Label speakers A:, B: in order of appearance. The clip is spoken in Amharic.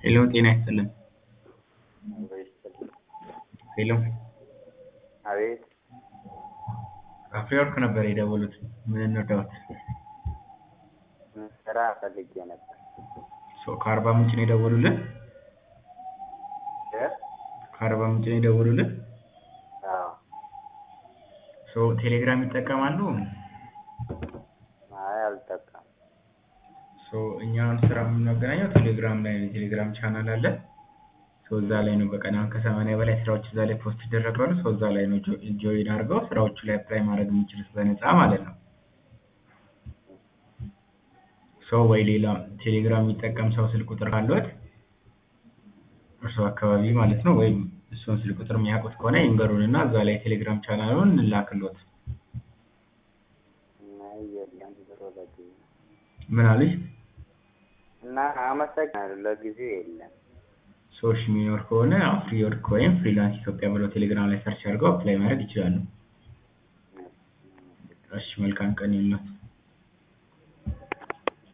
A: ሄሎ ጤና ይስጥልን። ሄሎ
B: አቤት
A: አፍሪወርክ ነበር የደወሉት። ምን እንርዳዎት?
B: ስራ ፈልጌ ነበር።
A: ሶ ከአርባ ምንጭ ነው የደወሉልን?
B: እ?
A: ከአርባ ምንጭ ነው የደወሉልን?
B: አዎ
A: ሶ ቴሌግራም ይጠቀማሉ?
B: አይ አልጠቀም
A: ሶ እኛ አሁን ስራ የምናገናኘው ቴሌግራም ላይ ነው። የቴሌግራም ቻናል አለ። ሶ እዛ ላይ ነው በቀን አሁን ከሰማንያ በላይ ስራዎች እዛ ላይ ፖስት ይደረጋሉ። ሶ እዛ ላይ ነው ጆ- ጆይን አድርገው ስራዎቹ ላይ አፕላይ ማድረግ የሚችሉት በነፃ ማለት ነው። ሶ ወይ ሌላ ቴሌግራም የሚጠቀም ሰው ስልክ ቁጥር ካለዎት እርስዎ አካባቢ ማለት ነው ወይም እሱን ስልክ ቁጥር የሚያውቁት ከሆነ ይንገሩን እና እዛ ላይ ቴሌግራም ቻናሉን እንላክልዎት።
B: አይ የለም ብሎ ለጊዜው
A: ምን አሉኝ?
B: እና አመሰግናለሁ። ለጊዜው የለም።
A: ሰዎች የሚኖር ከሆነ አፍሪወርክ ወይም ፍሪላንስ ኢትዮጵያ ብለው ቴሌግራም ላይ ሰርች አድርገው አፕላይ ማድረግ ይችላሉ። እሺ መልካም ቀን ይሁንልዎት።